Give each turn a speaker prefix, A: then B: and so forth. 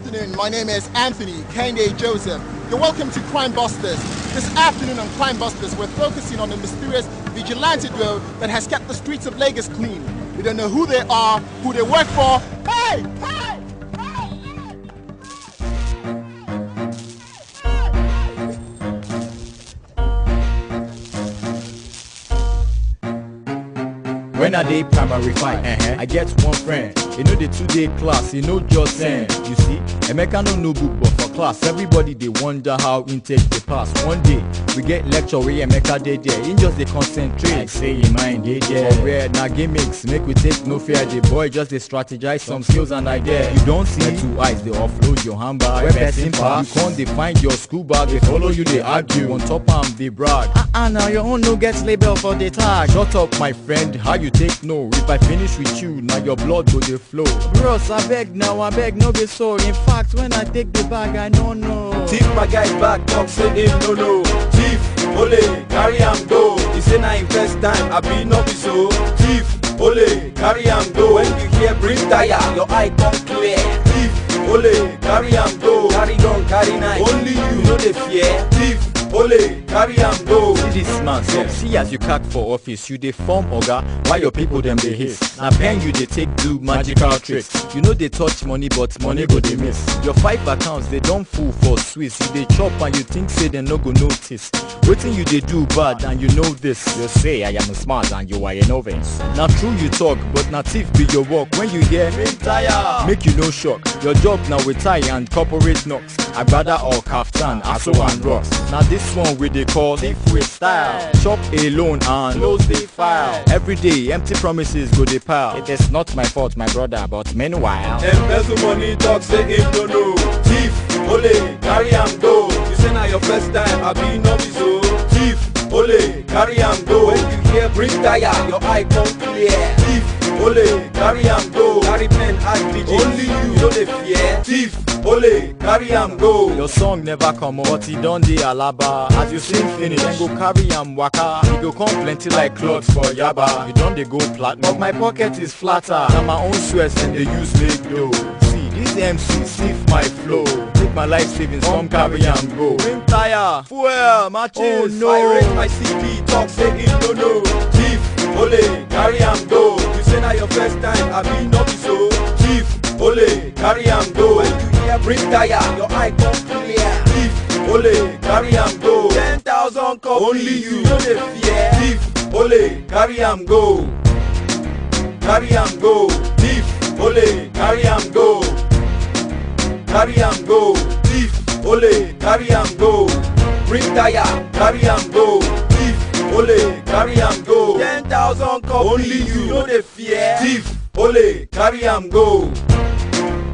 A: afternoon. My name is Anthony Kende Joseph. You're welcome to Crime Busters. This afternoon on Crime Busters, we're focusing on the mysterious vigilante duo that has kept the streets of Lagos clean. We don't know who they are, who they work for. Hey! Hey!
B: When I dey primary five, uh-huh. I get one friend. You know the two-day class, you know just send. You see, Emeka no no book, but for class, everybody dey wonder how intake dey pass. One day, we get lecture where Emeka dey there. He just dey concentrate. Like say him mind dey there. For where na gimmicks, make we take no fear. The boy just dey strategize some skills and idea. You don't see my two eyes, they offload your handbag. When person pass, you can't dey find your school bag. They follow you, they argue. On top am, they brag. Ah ah, now your own no get label for the tag. Shut up, my friend. How you take no? If I finish with you, now your blood go dey flow. Bros, I beg now, I beg no be so. In fact, when I take the bag, I no know.
C: Thief my guy back, talk say him no know. Thief, ole, carry am go. He say na him first time, I be no be so. Thief, ole, carry am go. When you hear bring tire, your eye come clear. Thief, ole, carry am go. Carry gun, carry knife. Only you know the fear. Thief, ole, carry am go.
B: See this man sef, see as you cack for office, you dey form oga, while your people dem dey hiss. Na pen you dey take do magical tricks. You no dey touch money but money go dey miss. Your five accounts dey don full for Swiss, you dey chop and you think say dem no go notice. Wetin you dey do bad and you know this. You say I am smart and you are a novice. Na true you talk but na thief be your work when you hear
C: Tire.
B: make you no shock. Your job na with tie and corporate knocks. Agbada or kaftan, aso and rocks. Na this one we dey call thief with style. Chop alone and
C: Close the file.
B: Every day empty promises go dey pile. It is not my fault, my brother, but meanwhile.
C: Embezzle money talk say him no know. Thief, ole, carry am go. You say na your first time, I be no be so. Thief, ole, carry am go. When you hear bring tire, your eye come clear. Thief, ole, carry am go. Carry pen and digits. Only you know the fear. Thief, ole, carry am go.
B: Your song never come out, but e don dey alaba. As you sing finish, then go carry am waka. E go come plenty like clothes for yaba. You don dey go platinum, but my pocket is flatter. Na my own sweat dem dey use make dough. See, this MC sniff my flow. Take my life savings, come carry am go. Rim tire, fuel, matches.
C: Oh no. I raise my CD, talk say him no know. Thief, ole, carry am go. You say na your first time, I be no be so. Thief, ole, carry am go. When you hear bring tire, your eye come clear. Thief, ole, carry am go. Ten thousand copies, only you know the fear. Thief, ole, carry am go. Carry am go. Thief, ole, carry am go. Carry am go. Thief, ole, carry am go. Bring tire, carry am go. Thief, ole, carry am go. Ten thousand copies, only you know the fear. Thief, ole, carry am go.